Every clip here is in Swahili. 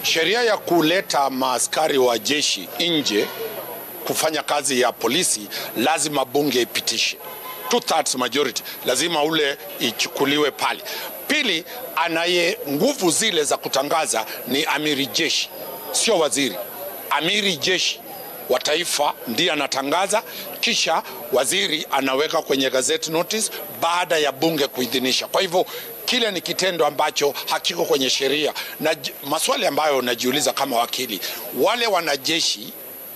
Sheria ya kuleta maaskari wa jeshi nje kufanya kazi ya polisi lazima bunge ipitishe two thirds majority, lazima ule ichukuliwe pale. Pili, anaye nguvu zile za kutangaza ni amiri jeshi, sio waziri. Amiri jeshi wa taifa ndiye anatangaza, kisha waziri anaweka kwenye gazette notice baada ya bunge kuidhinisha. Kwa hivyo kile ni kitendo ambacho hakiko kwenye sheria, na j- maswali ambayo najiuliza kama wakili, wale wanajeshi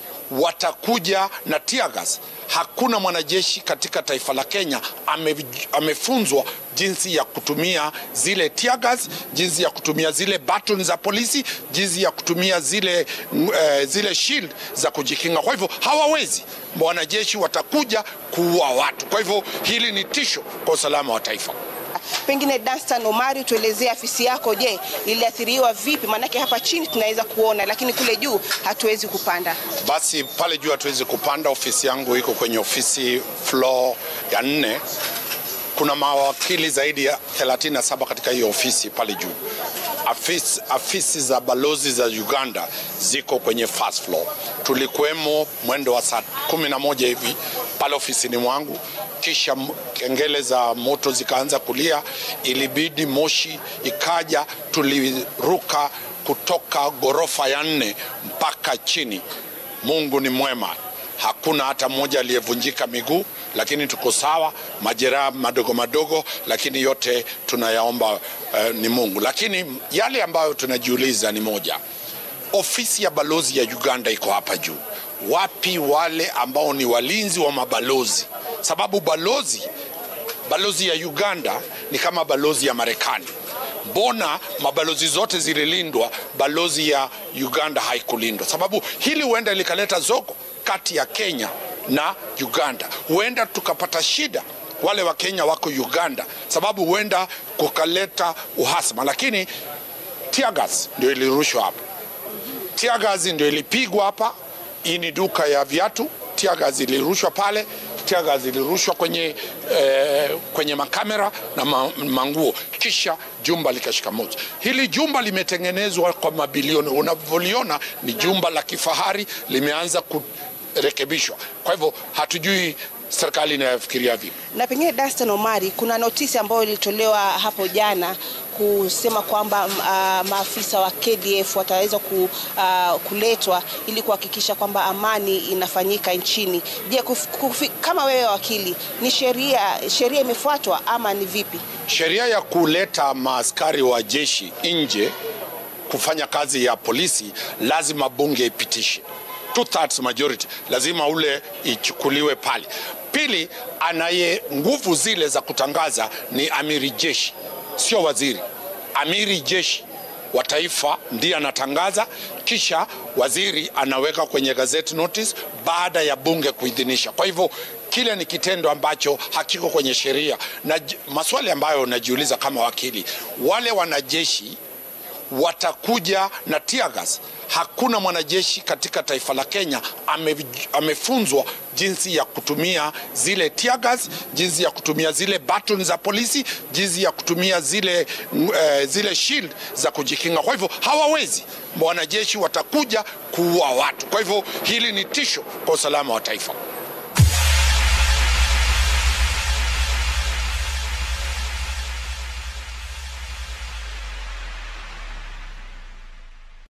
watakuja na tear gas. Hakuna mwanajeshi katika taifa la Kenya ame, amefunzwa jinsi ya kutumia zile tear gas, jinsi ya kutumia zile baton za polisi, jinsi ya kutumia zile, mm, eh, zile shield za kujikinga. Kwa hivyo hawawezi, wanajeshi watakuja kuua watu. Kwa hivyo hili ni tisho kwa usalama wa taifa. Pengine Danstan Omari, tuelezee afisi yako, je, iliathiriwa vipi? Maanake hapa chini tunaweza kuona, lakini kule juu hatuwezi kupanda. Basi pale juu hatuwezi kupanda. Ofisi yangu iko kwenye ofisi floor ya nne. Kuna mawakili zaidi ya 37 katika hiyo ofisi pale juu. Afisi, afisi za balozi za Uganda ziko kwenye first floor. Tulikuwemo mwendo wa saa kumi na moja hivi pale ofisini mwangu, kisha m- kengele za moto zikaanza kulia, ilibidi moshi ikaja, tuliruka kutoka ghorofa ya nne mpaka chini. Mungu ni mwema, hakuna hata mmoja aliyevunjika miguu, lakini tuko sawa, majeraha madogo madogo, lakini yote tunayaomba eh, ni Mungu. Lakini yale ambayo tunajiuliza ni moja, ofisi ya balozi ya Uganda iko hapa juu. Wapi wale ambao ni walinzi wa mabalozi? Sababu balozi balozi ya Uganda ni kama balozi ya Marekani. Mbona mabalozi zote zililindwa, balozi ya Uganda haikulindwa? Sababu hili huenda likaleta zogo kati ya Kenya na Uganda, huenda tukapata shida wale wa Kenya wako Uganda, sababu huenda kukaleta uhasama, lakini tear gas ndio ilirushwa hapa tear gas ndio ilipigwa hapa. Hii ni duka ya viatu. Tear gas ilirushwa pale, tear gas ilirushwa kwenye, eh, kwenye makamera na ma, manguo, kisha jumba likashika moto. Hili jumba limetengenezwa kwa mabilioni, unavyoliona ni jumba la kifahari, limeanza kurekebishwa. Kwa hivyo hatujui serikali inayofikiria vipi. Na pengine Danstan Omari, kuna notisi ambayo ilitolewa hapo jana kusema kwamba uh, maafisa wa KDF wataweza ku, uh, kuletwa ili kuhakikisha kwamba amani inafanyika nchini. Je, kuf, kufi, kama wewe wakili, ni sheria sheria imefuatwa ama ni vipi? Sheria ya kuleta maaskari wa jeshi nje kufanya kazi ya polisi lazima bunge ipitishe two thirds majority, lazima ule ichukuliwe pale. Pili, anaye nguvu zile za kutangaza ni amiri jeshi, sio waziri. Amiri jeshi wa taifa ndiye anatangaza, kisha waziri anaweka kwenye gazette notice baada ya bunge kuidhinisha. Kwa hivyo kile ni kitendo ambacho hakiko kwenye sheria, na j- maswali ambayo najiuliza kama wakili, wale wanajeshi watakuja na tear gas. Hakuna mwanajeshi katika taifa la Kenya ame, amefunzwa jinsi ya kutumia zile tear gas, jinsi ya kutumia zile baton za polisi, jinsi ya kutumia zile, mm, eh, zile shield za kujikinga. Kwa hivyo hawawezi, wanajeshi watakuja kuua watu. Kwa hivyo hili ni tisho kwa usalama wa taifa.